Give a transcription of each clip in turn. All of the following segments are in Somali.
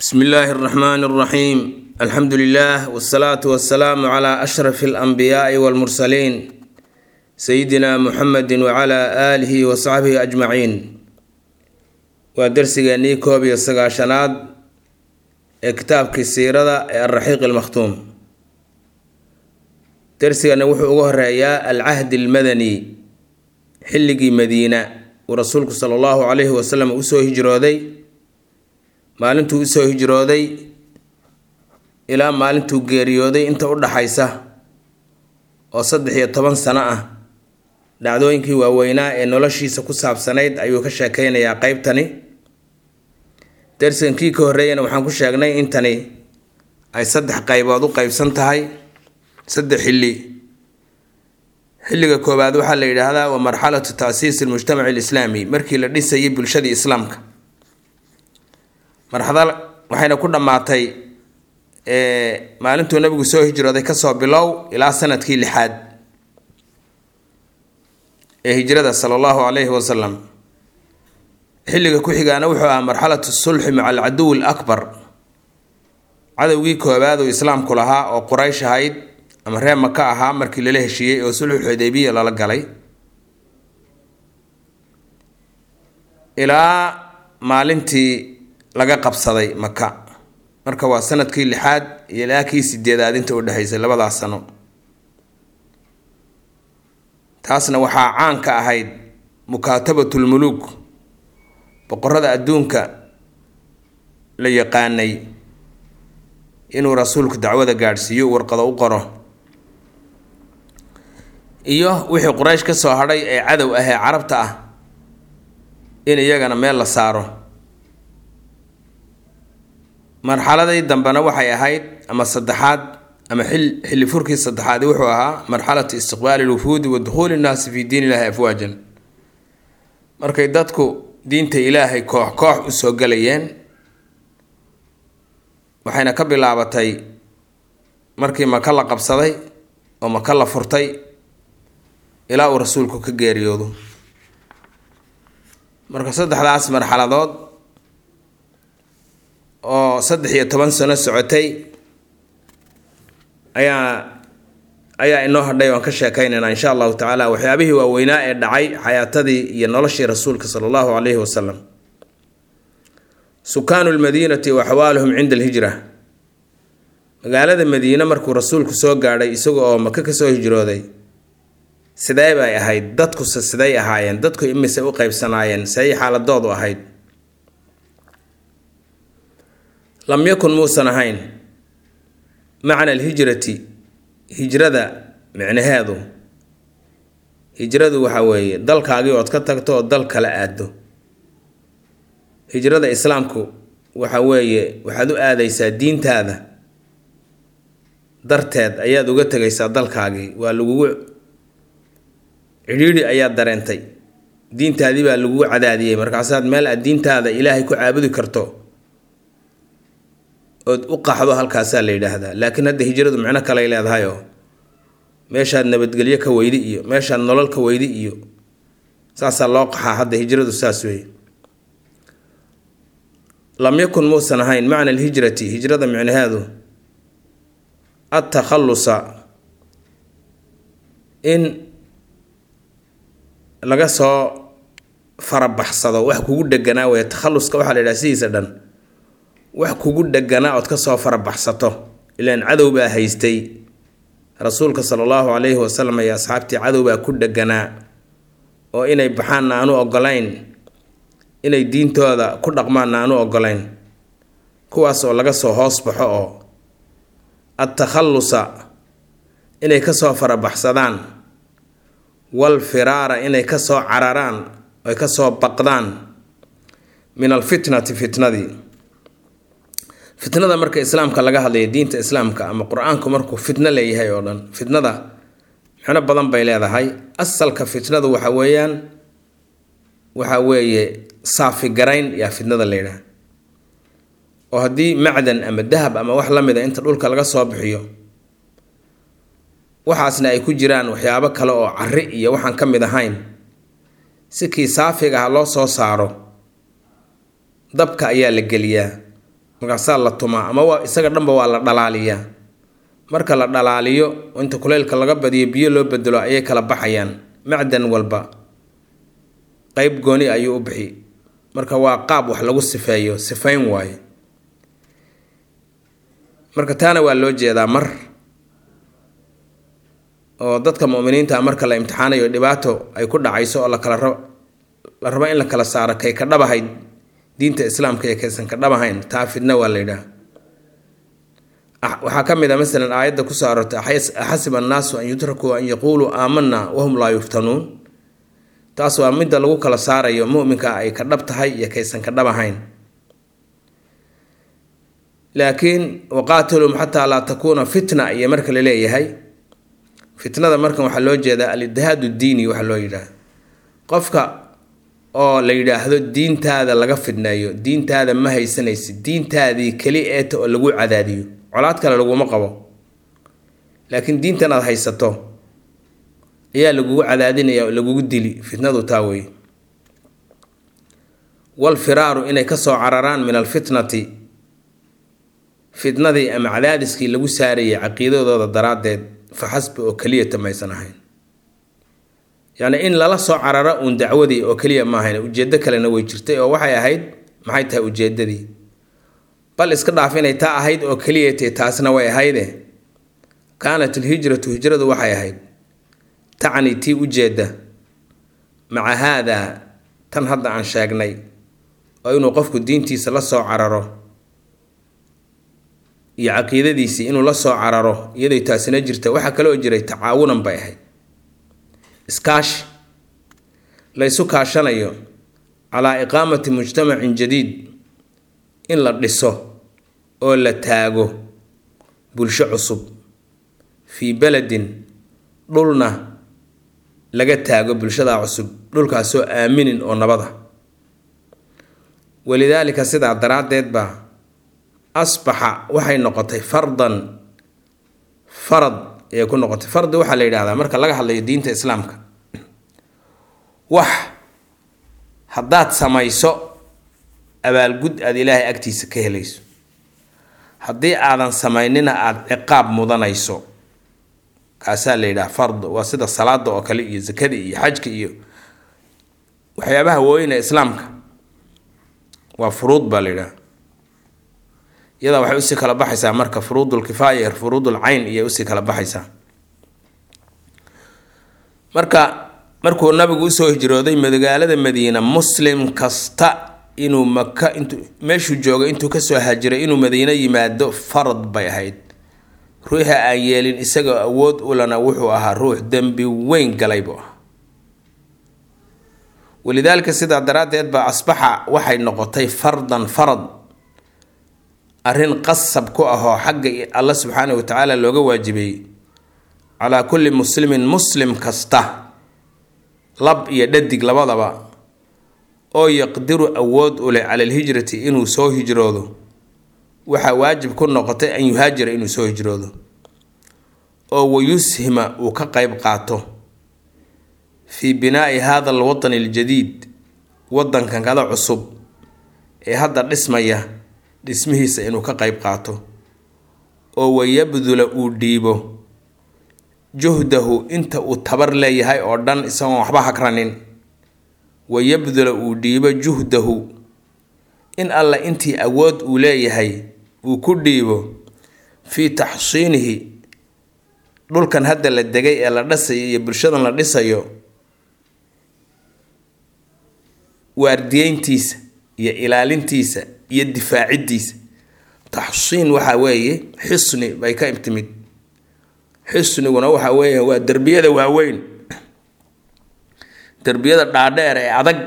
bsmi illaahi اraxmaan اraxiim alxamdu lilah wsalaatu wasalaamu cla ashraf اlanbiyaai wاlmursaliin sayidina muxamedi wcla aalihi wasaxbihi ajmaciin waa dersigeennii koob iyo sagaashanaad ee kitaabkii siirada ee alraxiiq almakhtuum dersigana wuxuu uga horeeyaa alcahdi almadani xilligii madiina uu rasuulku sala allahu calayhi wasalam usoo hijrooday maalintuu usoo hijrooday ilaa maalintuu geeriyooday inta u dhaxaysa oo saddex iyo toban sano ah dhacdooyinkii waaweynaa ee noloshiisa ku saabsanayd ayuu ka sheekeynayaa qeybtani dersigankii ka horreeyana waxaan ku sheegnay intani ay saddex qaybood u qeybsan tahay saddex xilli xilliga koowaad waxaa la yidhaahdaa waa marxalatu taasiisi almujtamaci alislaami markii la dhisayay bulshadii islaamka marxada waxayna ku dhammaatay maalintuu nabigu soo hijrooday kasoo bilow ilaa sanadkii lixaad ee hijrada sala allahu calayhi wasalam xilliga ku xigaana wuxuu ahaa marxalatu sulxi maca alcaduwi alakbar cadowgii koowaad uu islaamku lahaa oo quraysh ahayd ama reer maka ahaa markii lala heshiiyey oo sulxu xudeybiya lala galay ilaa maalintii laga qabsaday maka marka waa sanadkii lixaad iyo ilaa kii sideedaad inta u dhexaysay labadaas sano taasna waxaa caan ka ahayd mukaatabatulmuluuk boqorada adduunka la yaqaanay inuu rasuulku dacwada gaadhsiiyo warqado u qoro iyo wixii quraysh ka soo hadhay ee cadow ah ee carabta ah in iyagana meel la saaro marxaladii dambena waxay ahayd ama saddexaad ama xil xilli furkii saddexaadi wuxuu ahaa marxalatu istiqbaali lwufuudi wa dukhuuli nnaasi fi diin illaahi afwaajan markay dadku diinta ilaahay koox koox usoo galayeen waxayna ka bilaabatay markii maka la qabsaday oo maka la furtay ilaa uu rasuulku ka geeriyoodo marka saddexdaas marxaladood oo saddex iyo toban sano socotay ayaa ayaa inoo hadhay oan ka sheekeynaynaa insha allahu tacaala waxyaabihii waaweynaa ee dhacay xayaatadii iyo noloshii rasuulka sala allahu calayhi wasalam sukaanu lmadiinati wa axwaaluhum cinda alhijra magaalada madiine markuu rasuulku soo gaadhay isaga oo maka kasoo hijrooday sidee bay ahayd dadkuse siday ahaayeen dadku imise u qeybsanaayeen say xaaladoodu ahayd lam yakun muusan ahayn macna alhijrati hijrada micnaheedu hijradu waxa weeye dalkaagii ood ka tagto oo dal kala aado hijrada islaamku waxa weeye waxaad u aadaysaa diintaada darteed ayaad uga tegaysaa dalkaagii waa lagugu cidhiidhi ayaad dareentay diintaadii baa lagugu cadaadiyey markaasaad meel aad diintaada ilaahay ku caabudi karto ood u qaxdo halkaasaa la yidhaahdaa laakiin hadda hijradu micno kaley leedahay oo meeshaad nabadgelyo ka weydi iyo meeshaad nolol ka weydi iyo saasaa loo qaxaa hadda hijradu saas wey lam yakun muusan ahayn macna alhijrati hijrada micnaheedu adtakhalusa in laga soo farabaxsado wax kugu dheganaa wey takhaluska waxaa la yidhaha sidiisa dhan wax kugu dheganaa ood kasoo farabaxsato ilaan cadow baa haystay rasuulka sala allahu calayhi wasalam iyo asxaabtii cadow baa ku dheganaa oo inay baxaanna aanu ogolayn inay diintooda ku dhaqmaanna aanu ogolayn kuwaas oo laga soo hoos baxo oo adtakhallusa inay kasoo farabaxsadaan wal firaara inay kasoo cararaan oy kasoo baqdaan min alfitnati fitnadii fitnada marka islaamka laga hadlayo diinta islaamka ama qur-aanku markuu fitno leeyahay oo dhan fitnada micno badan bay leedahay asalka fitnadu waxa weeyaan waxa weeye saafigarayn yaa fitnada la yidhaha oo haddii macdan ama dahab ama wax la mid a inta dhulka laga soo bixiyo waxaasna ay ku jiraan waxyaabo kale oo cari iyo waxaan ka mid ahayn si kii saafiga ah loo soo saaro dabka ayaa la geliyaa markaasaa la tumaa ama waa isaga dhanba waa la dhalaaliyaa marka la dhalaaliyo inta kuleylka laga badiyo biyo loo bedelo ayay kala baxayaan macdan walba qeyb gooni ayuu u bixi marka waa qaab wax lagu sifeeyo sifayn waaye marka taana waa loo jeedaa mar oo dadka muminiinta marka la imtixaanayo dhibaato ay ku dhacayso oo lakala rab la rabo in la kala saaro kay ka dhabahayd diinta islaamka iyo kaysan ka dhabahayn taa fidna waa la yidhaha waxaa ka mid a masalan aayadda kusoo aroortay axasiba annaasu an yutrakuu an yaquuluu aamanaa wahum laa yuftanuun taas waa midda lagu kala saarayo muminka ay ka dhab tahay iyo kaysan ka dhab ahayn laakiin waqaatilum xataa laa takuuna fitna iyo marka la leeyahay fitnada markan waxaa loo jeedaa al-idhaadu diini waxaa loo yidhaah qofka oo la yidhaahdo diintaada laga fidneeyo diintaada ma haysanaysid diintaadii keli eeta oo lagu cadaadiyo colaad kale laguma qabo laakiin diintan aad haysato ayaa lagugu cadaadinaya oo lagugu dili fitnadu taa wey walfiraaru inay kasoo cararaan min alfitnati fitnadii ama cadaadiskii lagu saarayay caqiidadooda daraaddeed fa xasbi oo keliyata maysan ahayn yacni in lala soo cararo uun dacwadii oo keliya ma ahayn ujeeddo kalena way jirtay oo waxay ahayd maxay tahay ujeeddadii bal iska dhaaf inay taa ahayd oo keliyatay taasna way ahayde kaanat alhijratu hijradu waxay ahayd tacni tii ujeedda maca haadaa tan hadda aan sheegnay oo inuu qofku diintiisa la soo cararo iyo caqiidadiisii inuu la soo cararo iyaday taasina jirta waxaa kaloo jiray tacaawunan bay ahayd iskaashi laysu kaashanayo calaa iqaamati mujtamacin jadiid in la dhiso oo la taago bulsho cusub fii beledin dhulna laga taago bulshadaa cusub dhulkaasoo aaminin oo nabada walidaalika sidaa daraaddeed baa asbaxa waxay noqotay fardan farad ayay ku noqotay fardi waxaa la yidhahdaa marka laga hadlayo diinta islaamka wax haddaad samayso abaalgud aada ilaahay agtiisa ka helayso haddii aadan samaynina aada ciqaab mudanayso kaasaa la yidhaha fard waa sida salaada oo kale iyo zakada iyo xajka iyo waxyaabaha wooyina islaamka waa furuud baa la yidhaha iyadaa waxay usii kala baxaysaa marka furuudulkifaaya iyo furuudul cayn iyay usii kala baxaysaa marka markuu nabigu usoo hijrooday magaalada madiina muslim kasta inuu maka intuu meeshuu joogay intuu kasoo hajiray inuu madiino yimaado farad bay ahayd ruuxa aan yeelin isagoo awood ulana wuxuu ahaa ruux dembi weyn galay buu ahaa walidaalika sidaa daraaddeed baa asbaxa waxay noqotay fardan farad arrin qasab ku ahoo xagga alla subxaanahu watacaala looga waajibeeyey calaa kulli muslimin muslim kasta lab iyo dhadig labadaba oo yaqdiru awood u leh cala alhijrati inuu soo hijroodo waxaa waajib ku noqotay an yuhaajira inuu soo hijroodo oo wayushima uu ka qeyb qaato fii binaa'i hada alwatani aljadiid wadankan kada cusub ee hadda dhismaya dhismihiisa inuu ka qeyb qaato oo wayabdula uu dhiibo juhdahu inta uu tabar leeyahay oo dhan isagoon waxba hagranin wayabdula uu dhiibo juhdahu in alla intii awood uu leeyahay uu ku dhiibo fii taxsiinihi dhulkan hadda la degay ee la dhisayo iyo bulshadan la dhisayo waardiyeyntiisa iyo ilaalintiisa iyo difaaciddiisa taxsiin waxaa weeye xisni bay ka timid xisniguna waxaa weeye waa derbiyada waaweyn derbiyada dhaadheer ee adag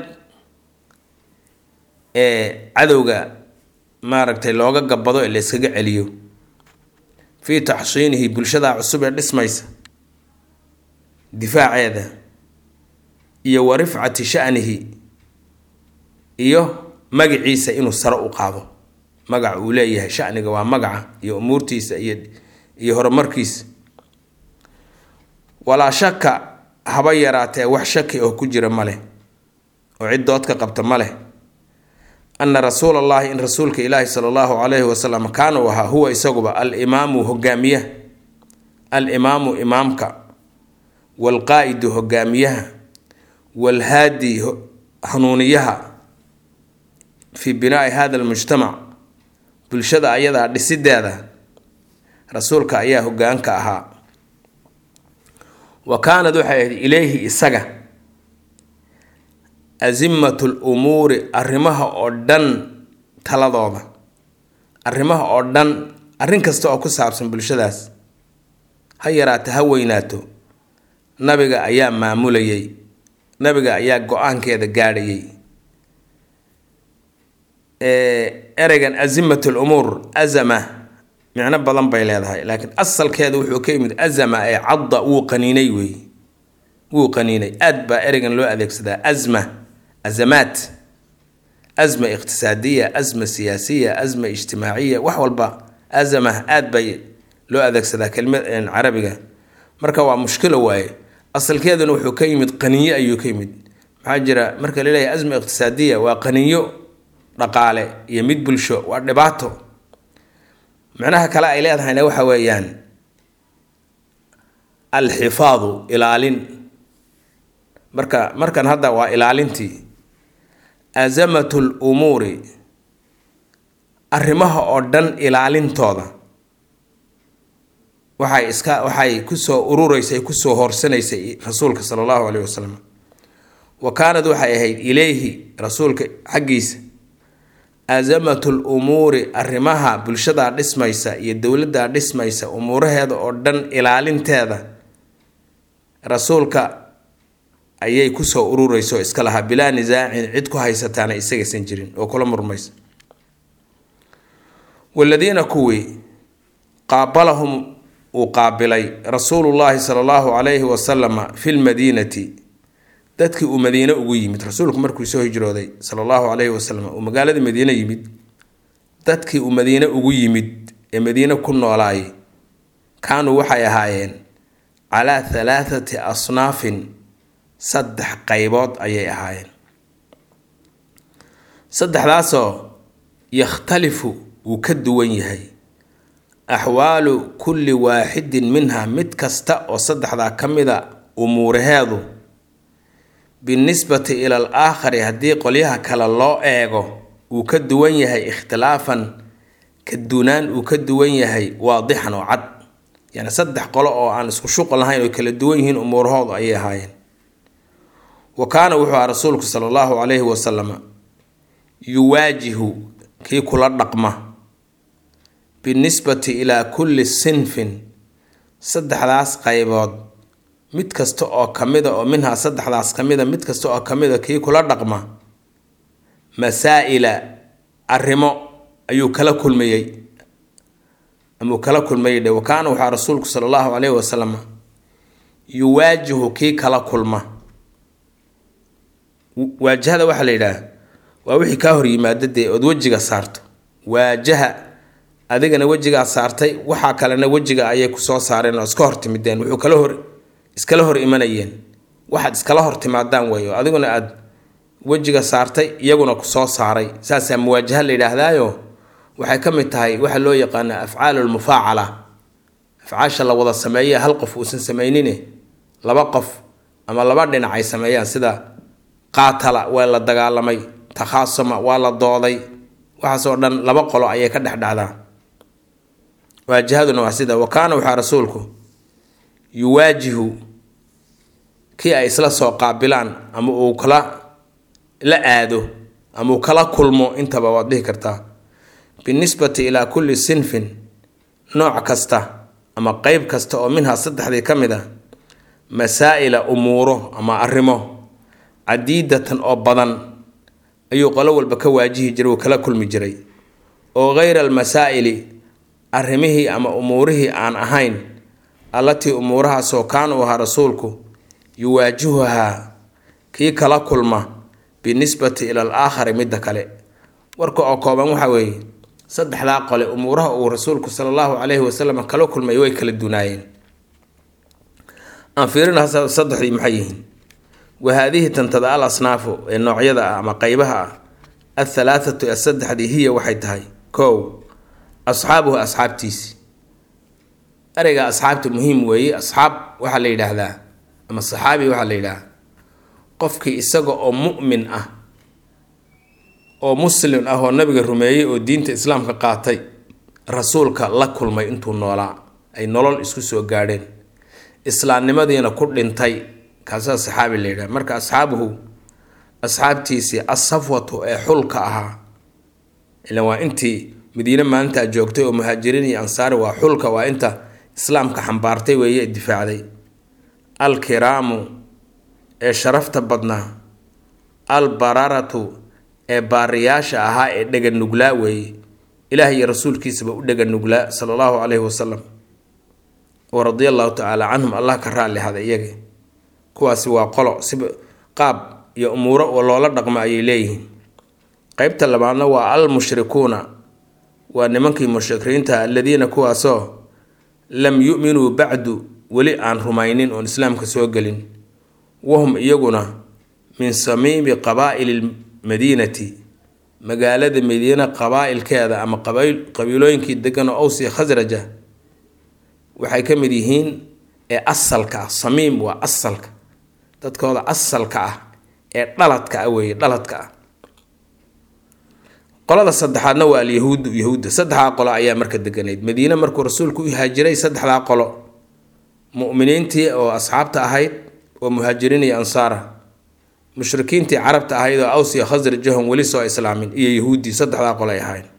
ee cadowga maaragtay looga gabado ee la yskaga celiyo fii taxsiinihi bulshada cusub ee dhismaysa difaaceeda iyo wa rifcati sha'nihi iyo magaciisa inuu sare u qaado magaca uu leeyahay shaniga waa magaca iyo umuurtiisa iyo iyo horumarkiisa walaa shaka haba yaraatee wax shaki oo ku jira ma leh oo cid dood ka qabta ma leh ana rasuula allahi in rasuulka ilaahi sala allahu calayhi wasalam kaana uu ahaa huwa isaguba alimaamu hogaamiyaha alimaamu imaamka waalqaa'idu hogaamiyaha waalhaadi hanuuniyaha fii binaai hada almujtamac bulshada ayadaa dhisideeda rasuulka ayaa hogaanka ahaa wa kaanad waxay ahayd ileyhi isaga asimatu lumuuri arrimaha oo dhan taladooda arrimaha oo dhan arrin kasta oo ku saabsan bulshadaas ha yaraato ha weynaato nabiga ayaa maamulayay nabiga ayaa go-aankeeda gaadhayay ereygan asimat lumuur azama micno badan bay leedahay laakiin asalkeeda wuxuu ka yimid azama ee cadda wuu qaniinay wey wuu qaniinay aad baa ereygan loo adeegsadaa asma azamaat asma iqtisaadiya asma siyaasiya asma ijtimaaciya wax walba azama aad bay loo adeegsadaa kelimad carabiga marka waa mushkilo waaye asalkeeduna wuxuu ka yimid qaniyo ayuu ka yimid maxaa jira marka laleeyahay asma iqtisaadiya waa qaniyo dhaqaale iyo mid bulsho waa dhibaato micnaha kale ay leedahayna waxa weeyaan alxifaadu ilaalin marka markan hadda waa ilaalintii azamatu lumuuri arrimaha oo dhan ilaalintooda waxay iska waxay kusoo urureysay kusoo horsanaysay rasuulka sala allahu caleyhi wasalam wa kaanad waxay ahayd ileyhi rasuulka xaggiisa azamatu lumuuri arrimaha bulshadaa dhismaysa iyo dowladdaa dhismaysa umuuraheeda oo dhan ilaalinteeda rasuulka ayay kusoo urureysa oo iska lahaa bilaa nisaacin cid ku haysataana isagaysan jirin oo kula murmaysa waladiina kuwii qaabalahum uu qaabilay rasuulullaahi sala allahu calayhi wasalama fi lmadiinati dadkii uu madiine ugu yimid rasuulku markuu soo hijrooday sala allahu calayhi wasalam uu magaalada madiine yimid dadkii uu madiine ugu yimid ee madiine ku noolaay kaanuu waxay ahaayeen calaa halaathati asnaafin saddex qaybood ayay ahaayeen saddexdaasoo yakhtalifu wuu ka duwan yahay axwaalu kulli waaxidin minha mid kasta oo saddexdaa ka mida umuuraheedu binisbati ila al aakhari haddii qolyaha kale loo eego uu ka duwan yahay ikhtilaafan ka dunaan uu ka duwan yahay waadixan oo cad yani saddex qolo oo aan isku shuqul lahayn oo kala duwan yihiin umuurahoodu ayay ahaayeen wa kaana wuxuu aha rasuulku sala allahu calayhi wasalama yuwaajihu kii kula dhaqma binisbati ilaa kulli sinfin saddexdaas qaybood mid kasta oo kamida oo minhaa saddexdaas kamida mid kasta oo kamida kii kula dhaqma masaa-ila arrimo ayuu kala kulmayey amuu kala kulmayey dhe wakaana waxaa rasuulku sala allahu caleyhi wasalam yuwaajihu kii kala kulma waajahada waxaa la yidhaah waa wixii kaa hor yimaada dee ood wejiga saarto waajaha adigana wejigaa saartay waxaa kalena wejiga ayay kusoo saareen oo iska hortimideen wuxuu kala hor iskala hor imanayeen waxaad iskala hor timaadaan weeyo adiguna aad wejiga saartay iyaguna kusoo saaray saasaa muwaajaha la yidhaahdaayo waxay ka mid tahay waxa loo yaqaana afcaalu lmufaacala afcaasha la wada sameeye hal qof uusan samaynine laba qof ama laba dhinac ay sameeyaan sida qaatala waa la dagaalamay takhaasuma waa la dooday waxaasoo dhan laba qolo ayay ka dhexdhacdaa waajahaduna waa sida wa kaana waxaa rasuulku yuwaajihu kii ay isla soo qaabilaan ama uu kala la aado ama uu kala kulmo intaba waad dhihi kartaa binisbati ilaa kulli sinfin nooc kasta ama qeyb kasta oo minhaa saddexdii ka mid a masaa-ila umuuro ama arrimo cadiidatan oo badan ayuu qolo walba ka waajihi jiray uu kala kulmi jiray oo hayra almasaa'ili arrimihii ama umuurihii aan ahayn allatii umuurahaasoo kaana u ahaa rasuulku yuwaajihuhaa kii kala kulma binisbati ila al aakhari midda kale warka oo kooban waxaa weeye saddexdaa qole umuuraha uu rasuulku sala allahu caleyhi wasalam kala kulmay way kala dunaayeen aan fiirina saddexdii maxay yihiin wa haadihi tantada al asnaafu ee noocyada ah ama qeybaha ah athalaathatu ee saddexdii hiya waxay tahay kow asxaabuhu asxaabtiisi ereyga asxaabta muhiim weeye asxaab waxaa la yidhaahdaa ama saxaabi waxaa la yidhahdaa qofkii isaga oo mu'min ah oo muslim ah oo nabiga rumeeyey oo diinta islaamka qaatay rasuulka la kulmay intuu noolaa ay nolol isku soo gaadheen islaamnimadiina ku dhintay kaasaa saxaabi la yidhaha marka asxaabuhu asxaabtiisii asafwatu ee xulka ahaa ilan waa intii madiine maalintaa joogtay oo muhaajiriin iyo ansaari waa xulka waa inta islaamka xambaartay weeye difaacday alkiraamu ee sharafta badnaa albararatu ee baariyaasha ahaa ee dheganuglaa weeye ilaah iyo rasuulkiisaba u dheganuglaa sala allahu caleyhi wasalam wa radia allahu tacaala canhum allah ka raalli hada iyaga kuwaasi waa qolo si qaab iyo umuuro oo loola dhaqmo ayay leeyihiin qeybta labaadna waa al mushrikuuna waa nimankii mushrikiinta aladiina kuwaasoo lam yu'minuu bacdu weli aan rumaynin oon islaamka soo gelin wahum iyaguna min samiimi qabaa'ili lmadiinati magaalada madiina qabaa-ilkeeda ama qabiilooyinkii degan oo awsi khasraja waxay ka mid yihiin ee asalka ah samiim waa asalka dadkooda asalka ah ee dhaladka ah weeye dhaladka ah qolada saddexaadna waa alyahuudu yahuudda saddexdaa qolo ayaa marka deganayd madiine markuu rasuulku u haajiray saddexdaa qolo mu'miniintii oo asxaabta ahayd oo muhaajiriin iyo ansaara mushrikiintii carabta ahayd oo awsiya khasrajahon weli soo islaamin iyo yahuuddii saddexdaa qolo ay ahayd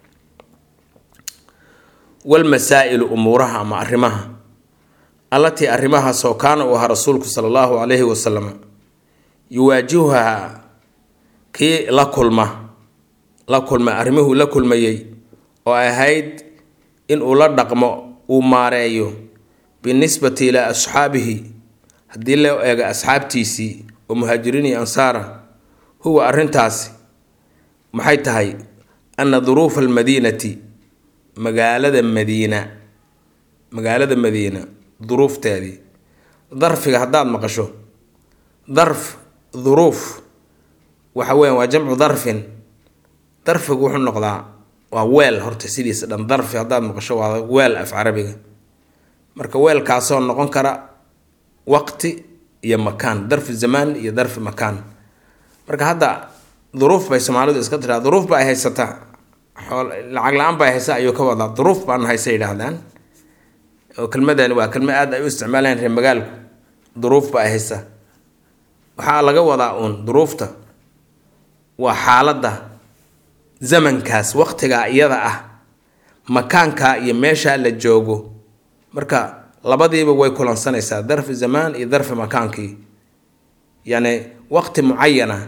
walmasaa'ilu umuuraha ama arrimaha allatii arrimahaasoo kaana uu ahaa rasuulku sala allahu calayhi wasalam yuwaajihuhaa kii la kulma la kulma arrimihuu la kulmayey oo ahayd inuu la dhaqmo uu maareeyo binisbati ilaa asxaabihi haddii loo eego asxaabtiisii oo muhaajiriin iyo ansaara huwa arrintaasi maxay tahay anna duruufa almadiinati magaalada madiina magaalada madiina duruufteedii darfiga haddaad maqasho darf duruuf waxa weyan waa jamcu darfin darfigu wuxuu noqdaa waa weel horta sidiisa dhan darfi haddaad maqasho waa weel af carabiga marka weelkaasoo noqon kara waqti iyo makaan darfi zamaan iyo darfi makaan marka hadda duruuf bay soomaalidu iska tiraa duruuf ba ay haysataa lacag la-aan bay haysa ayuu ka wadaa duruuf baan haysa yidhaahdaan oo kelmadani waa kelma aad ay u isticmaalaan reer magaalku duruuf ba ay haysa waxaa laga wadaa uun duruufta waa xaaladda zamankaas waqtigaa iyada ah makaankaa iyo meeshaa la joogo marka labadiiba way kulansanaysaa darfi zamaan iyo darfi makaankii yacni waqti mucayana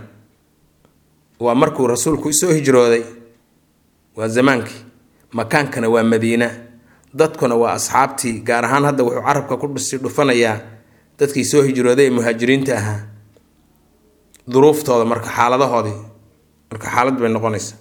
waa markuu rasuulku soo hijrooday waa zamaankii makaankana waa madiina dadkuna waa asxaabtii gaar ahaan hadda wuxuu carabka ku dhusi dhufanayaa dadkii soo hijrooday ee muhaajiriinta ahaa duruuftooda marka xaaladahoodii marka xaalad bay noqonaysa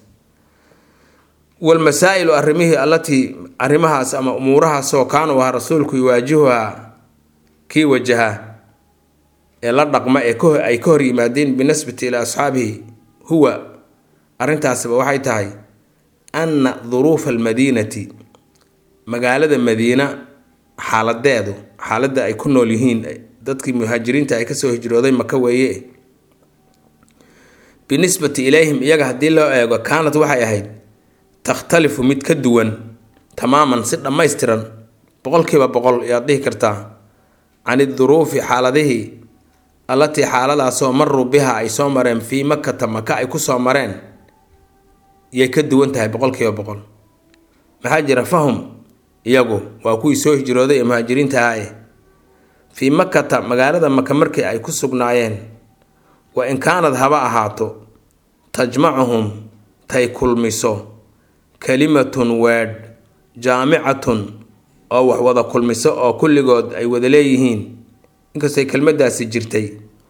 walmasaa'ilu arrimihii allatii arrimahaas ama umuurahaasoo kaanuu ahaa rasuulku yuwaajihuhaa kii wajahaa ee la dhaqma ee ay ka hor yimaadeen binasbati ilaa asxaabihi huwa arrintaasiba waxay tahay anna duruufa almadiinati magaalada madiina xaaladeedu xaaladda ay ku nool yihiin dadkii muhaajiriinta ay kasoo hijrooday maka weeye binisbati ilayhim iyaga haddii loo eego kaanad waxay ahayd takhtalifu mid ka duwan tamaaman si dhammaystiran boqolkiiba boqol ayaad dhihi kartaa can iduruufi xaaladihii allatii xaaladaasoo maruu biha ay soo mareen fii makata maka ay kusoo mareen yay ka duwan tahay boqolkiiba boqol maxaa jira fahum iyagu waa kuwii soo hijrooday ee muhaajiriinta ahaa eh fii makata magaalada maka markii ay ku sugnaayeen wa in kaanad haba ahaato tajmacuhum tay kulmiso kalimatun weedh jaamicatun oo wax wada kulmiso oo kulligood ay wada leeyihiin inkastay kelmadaasi jirtay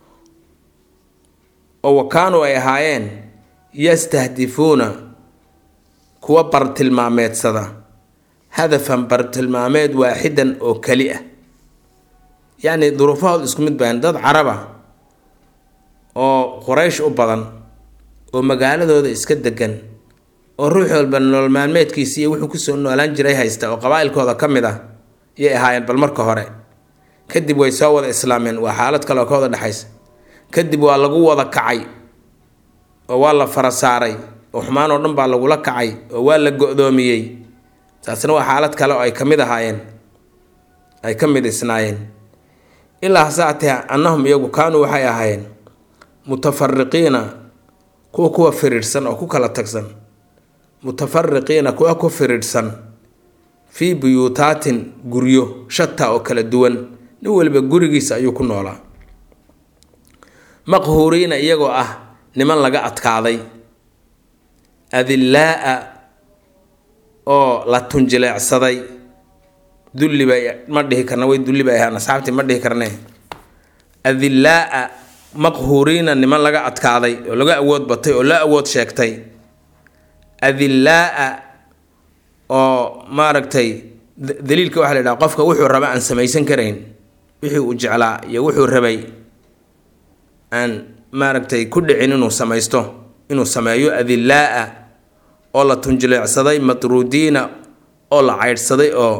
oo wa kaanuu ay ahaayeen yastahdifuuna kuwa bartilmaameedsada hadafan bartilmaameed waaxidan oo keli ah yacni duruufahood isku mid baan dad caraba oo quraysh u badan oo magaaladooda iska degan oo ruux walba nolol maalmeedkiisi iyo wuxuu kusoo noolaan jiray haysta oo qabaa-ilkooda ka mid ah yay ahaayeen bal marka hore kadib way soo wada islaameen waa xaalad kale oo ka wada dhexaysa kadib waa lagu wada kacay oo waa la fara saaray oo xumaan oo dhan baa lagula kacay oo waa la go-doomiyey taasna waa xaalad kale oo ay ka mid ahaayeen ay ka mid isnaayeen ilaa hase atee annahum iyagu kaanuu waxay ahaayeen mutafariqiina kuwa kuwa firiidhsan oo ku kala tagsan mutafariqiina kuwa ku firiidhsan fii buyuutaatin guryo shata oo kala duwan nin waliba gurigiisa ayuu ku noolaa maqhuuriina iyagoo ah niman laga adkaaday adillaa-a oo la tunjileecsaday dulli bay ma dhihi karna way dulli bay ahaan asxaabtii ma dhihi karne adillaa-a maqhuuriina niman laga adkaaday oo laga awood batay oo la awood sheegtay adillaa-a oo maaragtay daliilka waxaa la yidhaha qofka wuxuu raba aan samaysan karayn wixii uu jeclaa iyo wuxuu rabay aan maaragtay ku dhicin inuu samaysto inuu sameeyo adillaa-a oo la tunjileecsaday matruudiina oo la caydhsaday oo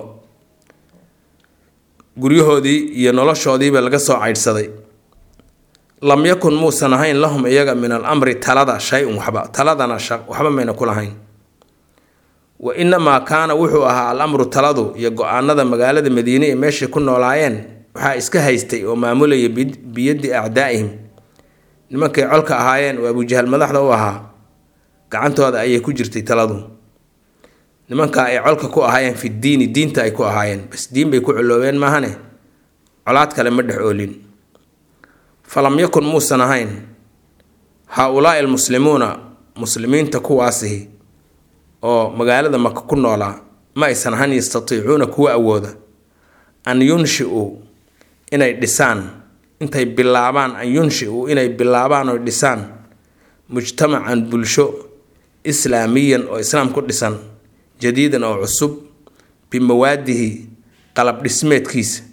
guryahoodii iyo noloshoodiiba laga soo caydhsaday lam yakun muusan ahayn lahum iyaga min al amri talada shay-un waxba taladana waxba mayna ku lahayn wa inamaa kaana wuxuu ahaa al amru taladu iyo go-aanada magaalada madiine ee meeshay ku noolaayeen waxaa iska haystay oo maamulaya biyaddi acdaa'ihim nimankay colka ahaayeen oo abujahal madaxda u ahaa gacantooda ayay ku jirtay taladu nimankaa ay colka ku ahaayeen fi diini diinta ay ku ahaayeen bas diin bay ku coloobeen maahane colaad kale ma dhex oolin falam yakun muusan ahayn haa-ulaai almuslimuuna muslimiinta kuwaasihi oo magaalada maka ku noolaa ma aysan ahan yastatiicuuna kuwa awooda an yunshiuu inay dhisaan intay bilaabaan an yunshiuu inay bilaabaan oo dhisaan mujtamacan bulsho islaamiyan oo islaam ku dhisan jadiidan oo cusub bimawaadihi qalab dhismeedkiisa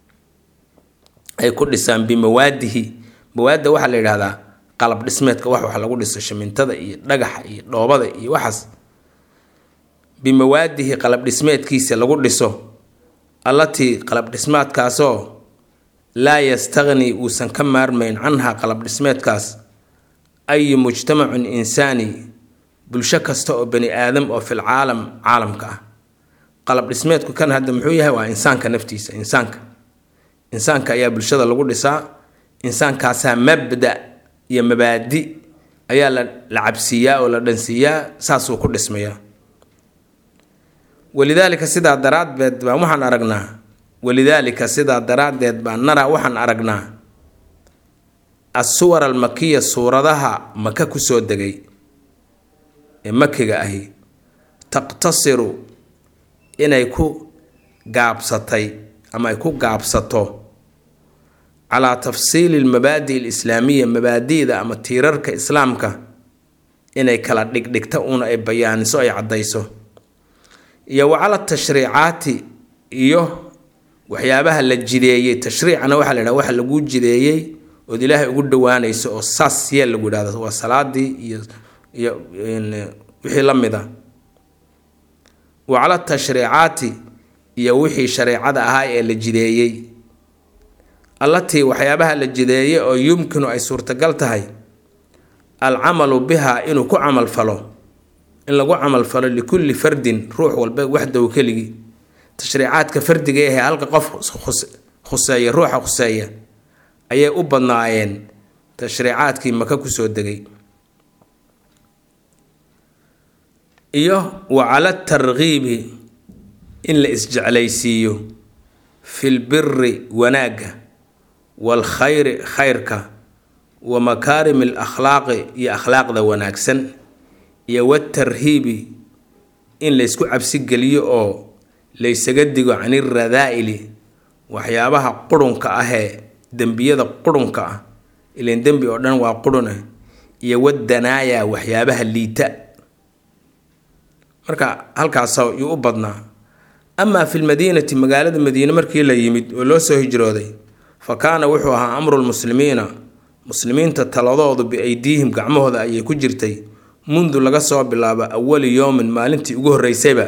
ay ku dhisaan bimawaadihi mawaadda waxaa la yidhahdaa qalab dhismeedka wax wax lagu dhiso shamintada iyo dhagaxa iyo dhoobada iyo waxaas bimawaadihi qalab dhismeedkiisa lagu dhiso allatii qalab dhismeedkaasoo laa yastaqni uusan ka maarmayn canha qalab dhismeedkaas ayu mujtamacun insaani bulsho kasta oo bani aadam oo fil caalam caalamka ah qalab dhismeedku kan hadda muxuu yahay waa insaanka naftiisa insaanka insaanka ayaa bulshada lagu dhisaa insaankaasaa mabda iyo mabaadi ayaa la la cabsiiyaa oo la dhansiiyaa saasuu ku dhismayaa walidaalika sidaa daraaddeed baan waxaan aragnaa walidaalika sidaa daraaddeed baan naraa waxaan aragnaa assuwar almakiya suuradaha maka kusoo degay ee makiga ahi taqtasiru inay ku gaabsatay ama ay ku gaabsato calaa tafsiili almabaadi alislaamiya mabaadi'da ama tiirarka islaamka inay kala dhigdhigta uuna ay bayaaniso ay caddayso iyo wa cala tashriicaati iyo waxyaabaha la jideeyey tashriicana waxaa la yidhaha waxa laguu jideeyey ood ilaahay ugu dhawaanayso oo saas yee lagu yidhahdo waa salaadii iyo iyo wixii la mid a wa cala tashriicaati iyo wixii shareecada ahaa ee la jideeyey allatii waxyaabaha la jideeyey oo yumkinu ay suurtagal tahay alcamalu biha inuu ku camal falo in lagu camal falo likulli fardin ruux walba waxdaw keligii tashriicaadka fardiga ahe halka qof khuseeya ruuxa khuseeya ayay u badnaayeen tashriicaadkii maka kusoo degay iyo wa cala tarkiibi in la isjeclaysiiyo fil biri wanaagga waalkhayri khayrka wa makaarimi alakhlaaqi iyo akhlaaqda wanaagsan iyo watarhiibi in laysku cabsigeliyo oo laysaga digo caniradaa'ili waxyaabaha qurunka ahee dembiyada qurunka ah ilan dembi oo dhan waa qurune iyo wadanaaya waxyaabaha liita marka halkaas yuu u badnaa amaa fi lmadiinati magaalada madiine markii la yimid oo loo soo hijrooday fa kaana wuxuu ahaa amru lmuslimiina muslimiinta taladoodu biaydiihim gacmahooda ayay ku jirtay mundu laga soo bilaabo awali yowmin maalintii ugu horreysayba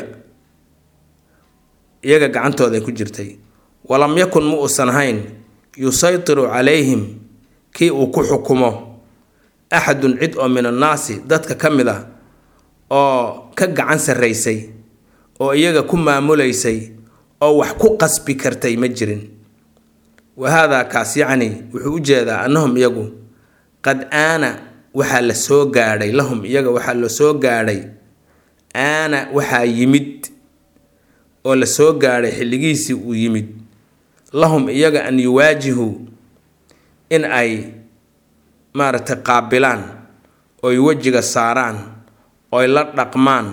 iyaga gacantooda ay ku jirtay walam yakun ma uusan ahayn yusaytiru calayhim kii uu ku xukumo axadun cid oo min annaasi dadka ka mid ah oo ka gacan sarraysay oo iyaga ku maamulaysay oo wax ku qasbi kartay ma jirin wa haadaa kaas yacni wuxuu u jeedaa annahum iyagu qad aana waxaa la soo gaadhay lahum iyaga waxaa la soo gaadhay aana waxaa yimid oo la soo gaadhay xilligiisii uu yimid lahum iyaga an yuwaajihuu in ay maaragtay qaabilaan oy wejiga saaraan oy la dhaqmaan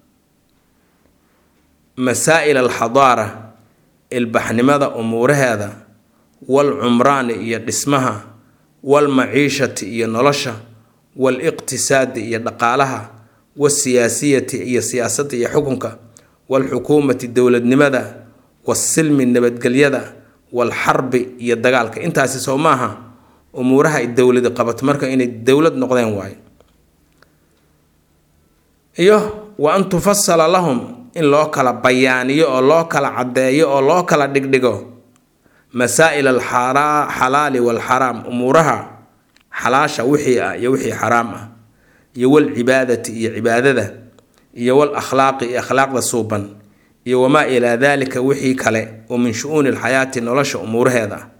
masaa'il alxadaara ilbaxnimada umuuraheeda wal cumraani iyo dhismaha wal maciishati iyo nolosha wal iqtisaadi iyo dhaqaalaha wasiyaasiyati iyo siyaasadda iyo xukunka walxukuumati dowladnimada wasilmi nabadgelyada walxarbi iyo dagaalka intaasi soo maaha umuuraha ay dowladi qabato marka inay dowlad noqdeen waayo iyo wa an tufasala lahum in loo kala bayaaniyo oo loo kala caddeeyo oo loo kala dhigdhigo masaa'il alxalaali walxaraam umuuraha xalaasha wixii ah iyo wixii xaraam ah iyo walcibaadati iyo cibaadada iyo wal akhlaaqi iyo akhlaaqda suuban iyo wamaa ilaa daalika wixii kale oo min shu-uuni alxayaati nolosha umuuraheeda ah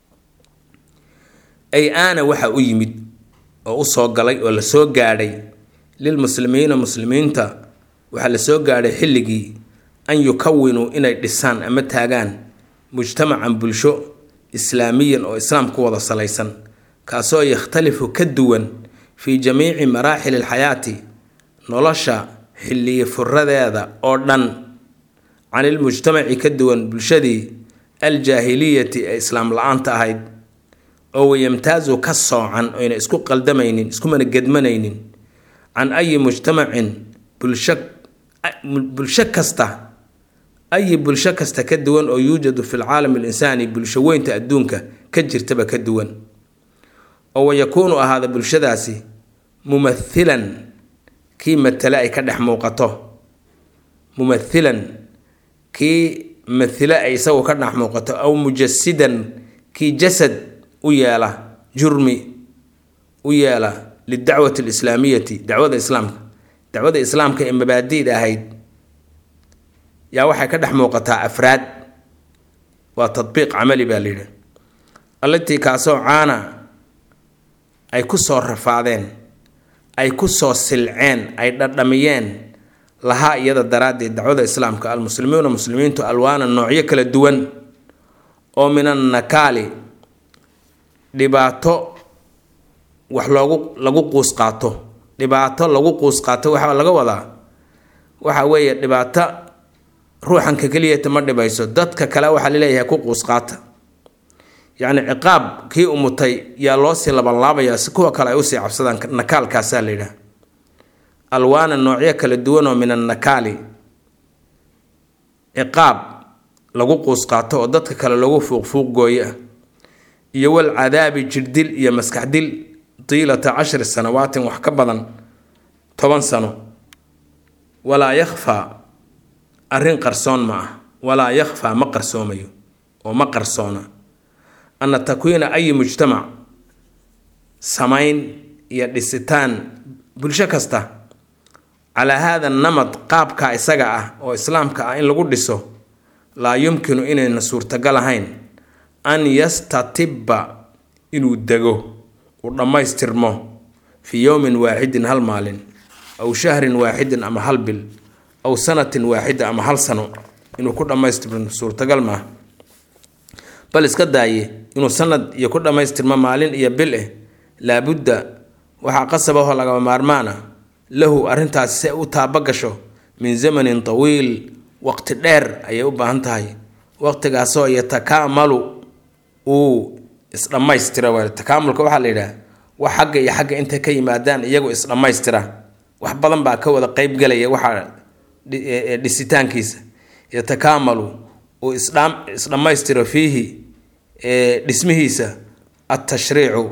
ay aana waxa u yimid oo u soo galay oo la soo gaadhay lilmuslimiina muslimiinta waxaa la soo gaadhay xilligii an yukawinuu inay dhisaan ama taagaan mujtamacan bulsho islaamiyan oo islaam ku wada salaysan kaasoo yakhtalifu ka duwan fii jamiici maraaxili alxayaati nolosha xilliye furadeeda oo dhan can ilmujtamaci ka duwan bulshadii aljaahiliyati ee islaam la-aanta ahayd oo wayamtaazu ka soocan oyna isku qaldamaynin iskumana gedmanaynin can ayi mujtamacin bulsho bulsho kasta ayi bulsho kasta ka duwan oo yuujadu fi lcaalami alinsaani bulsho weynta adduunka ka jirtaba ka duwan oo wayakuunu ahaada bulshadaasi mumathilan kii matale ay ka dhex muuqato mumathilan kii mathile ay isagu ka dhex muuqato aw mujasidan kii jasad u yeela jurmi u yeela lidacwati alislaamiyati dacwada islaamka dacwada islaamka ee mabaadi'da ahayd yaa waxay ka dhex muuqataa afraad waa tadbiiq camali baa layidhi allatii kaasoo caana ay ku soo rafaadeen ay ku soo silceen ay dhadhamiyeen lahaa iyada daraaddeed dacwada islaamka almuslimiuna muslimiintu alwaana noocyo kala duwan oo min annakaali dhibaato wax loogu lagu quus qaato dhibaato lagu quus qaato waxaa laga wadaa waxa weeye dhibaato ruuxanka keliyata ma dhibayso dadka kale waxaa laleeyahay ku quus qaata yacni ciqaab kii umutay yaa loosii labanlaabaya si kuwa kale ay usii cabsadaan nakaalkaasaa la yidhaha alwaana noocyo kala duwan oo min annakaali ciqaab lagu quus qaato oo dadka kale lagu fuuqfuuq gooyo ah iyo wal cadaabi jirdil iyo maskaxdil tiilata cashri sanawaatin wax ka badan toban sano walaa yakhfaa arrin qarsoon ma ah walaa yakhfaa ma qarsoomayo oo ma qarsoona anna takwiina ayi mujtamac samayn iyo dhisitaan bulsho kasta calaa haada namad qaabka isaga ah oo islaamka ah in lagu dhiso laa yumkinu inayna suurtagal ahayn an yastatibba inuu dego uu dhammaystirmo fii yowmin waaxidin hal maalin aw shahrin waaxidin ama hal bil aw sanatin waaxida ama hal sano inuu ku dhammaystirmo suurtagal maaha bal iska daaye inuu sanad iyo ku dhammaystirmo maalin iyo bil eh laabudda waxaa qasabahoo lagama maarmaana lahu arrintaasi se u taaba gasho min zamanin tawiil waqti dheer ayay u baahan tahay waqtigaasoo yatakaamalu uu isdhammaystira w takaamulka waxaa la yidhaha wax xagga iyo xagga intay ka yimaadaan iyagu isdhammaystira wax badan baa ka wada qeybgelaya waxaa dhisitaankiisa yatakaamalu uu isdhammaystiro fiihi dhismihiisa altashriicu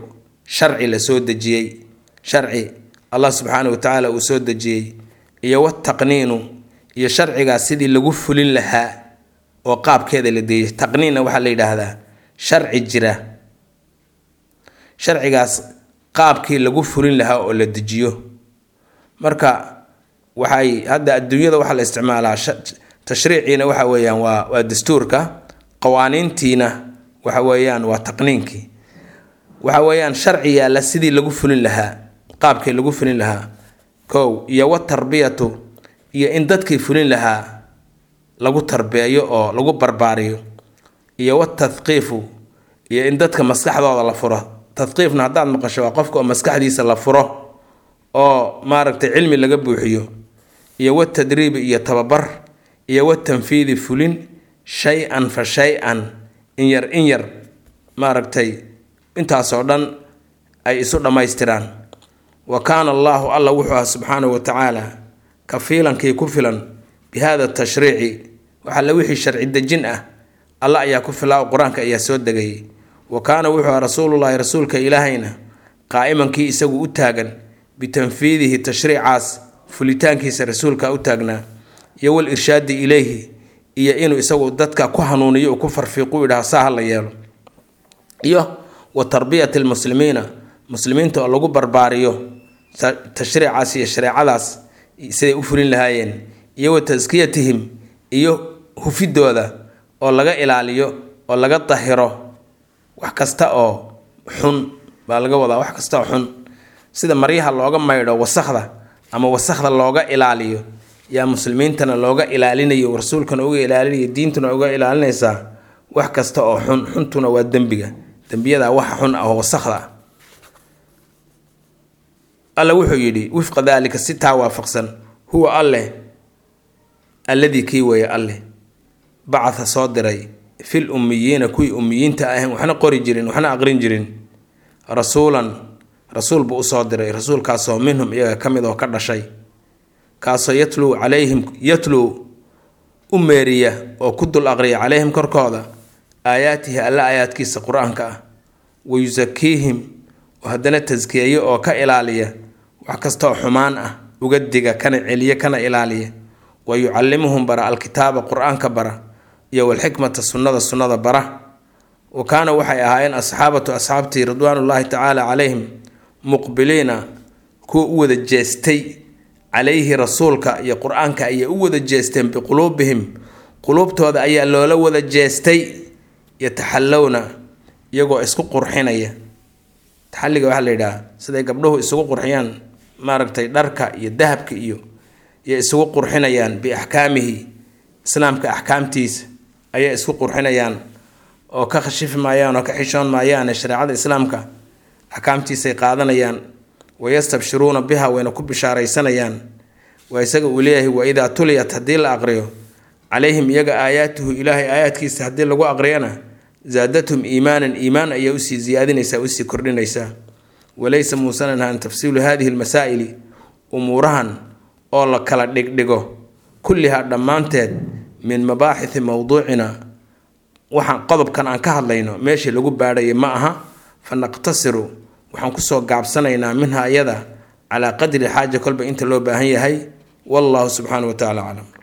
sharci la soo dejiyey sharci allah subxaana wa tacaala uu soo dejiyey iyo wataqniinu iyo sharcigaas sidii lagu fulin lahaa oo qaabkeeda la deeyay taqniinna waxaa la yidhaahdaa sharci jira sharcigaas qaabkii lagu fulin lahaa oo la dejiyo marka waxay hadda adduunyada waxaa la isticmaalaa tashriiciina waxa weeyaan waa waa dastuurka qawaaniintiina waxa weeyaan waa taqniinkii waxa weeyaan sharci yaalla sidii lagu fulin lahaa qaabkii lagu fulin lahaa kow iyo watarbiyatu iyo in dadkii fulin lahaa lagu tarbeeyo oo lagu barbaariyo iyo watadqiifu iyo in dadka maskaxdooda la furo tadqiifna haddaad maqasho waa qofka oo maskaxdiisa la furo oo maaragtay cilmi laga buuxiyo iyo watadriibi iyo tababar iyo watanfiidi fulin shay-an fa shay-an in yar in yar maaragtay intaasoo dhan ay isu dhammaystiraan wa kaana allaahu alla wuxuu aha subxaanahu wa tacaala kafiilankii ku filan bi hada tashriici waxalle wixii sharci dejin ah alla ayaa ku filaa oo qur-aanka ayaa soo degayay wa kaana wuxuu aha rasuulullaahi rasuulka ilaahayna qaa'imankii isagu u taagan bitanfiidihi tashriicaas fulitaankiisa rasuulka u taagnaa iyo wal irshaadi ileyhi iyo inuu isagu dadka ku hanuuniyo uu ku farfiiqu idhaha saa ha la yeelo iyo wa tarbiyati lmuslimiina muslimiinta oo lagu barbaariyo tashriicaas iyo shareecadaas siday u fulin lahaayeen iyo wa taskiyatihim iyo hufidooda oo laga ilaaliyo oo laga dahiro wax kasta oo xun baa laga wadaa wax kasta oo xun sida maryaha looga maydho wasakhda ama wasakhda looga ilaaliyo yaa muslimiintana looga ilaalinayo rasuulkana uga ilaalinayo diintuna uga ilaalinaysaa wax kasta oo xun xuntuna waa dembiga dembiyada waxa xun ah oo wasakhda ah alla wuxuu yidhi wifqa daalika si taa waafaqsan huwa alleh alladii kii weeye alleh bacatha soo diray fil ummiyiina kuwii ummiyiinta ahayn waxna qori jirin waxna aqrin jirin rasuulan rasuul buu usoo diray rasuulkaasoo minhum iyaga ka mid oo ka dhashay kaasoo yatluu calayhim yatluu u meeriya oo ku dul aqriya calayhim korkooda aayaatihi alla aayaadkiisa qur-aanka ah wa yusakiihim oo haddana taskiyeeyo oo ka ilaaliya wax kastaoo xumaan ah uga diga kana celiya kana ilaaliya wa yucallimuhum bara alkitaaba qur-aanka bara iyo walxikmata sunnada sunnada bara wa kaana waxay ahaayeen asxaabatu asxaabtii ridwaanullaahi tacaala calayhim muqbiliina kuwa u wada jeestay calayhi rasuulka iyo qur-aanka ayay u wada jeesteen biquluubihim quluubtooda ayaa loola wada jeestay yataxallowna iyagoo isku qurxinaya taxalliga waxaa la yidhaha siday gabdhuhu isugu qurxiyaan maaragtay dharka iyo dahabka iyo iyo isugu qurxinayaan biaxkaamihi islaamka axkaamtiisa ayay isku qurxinayaan oo ka khashifi maayaan oo ka xishoon maayaane shareecada islaamka axkaamtiisay qaadanayaan wayastabshiruuna biha wayna ku bishaaraysanayaan waa isaga uu leeyahay waidaa tuliyat haddii la aqriyo calayhim iyaga aayaatuhu ilaahay aayaadkiisa haddii lagu aqriyana zaadathum iimaanan iimaan ayaa usii ziyaadinaysaa usii kordhinaysaa walaysa muusanan ahaan tafsiilu hadihi lmasaa'ili umuurahan oo la kala dhigdhigo kullihaa dhammaanteed min mabaaxithi mowduucina waxaan qodobkan aan ka hadlayno meeshii lagu baadhaya ma aha fa naqtasiru waxaan kusoo gaabsanaynaa minha iyada calaa qadri xaaja kolba inta loo baahan yahay wallahu subxaana wa tacala aclam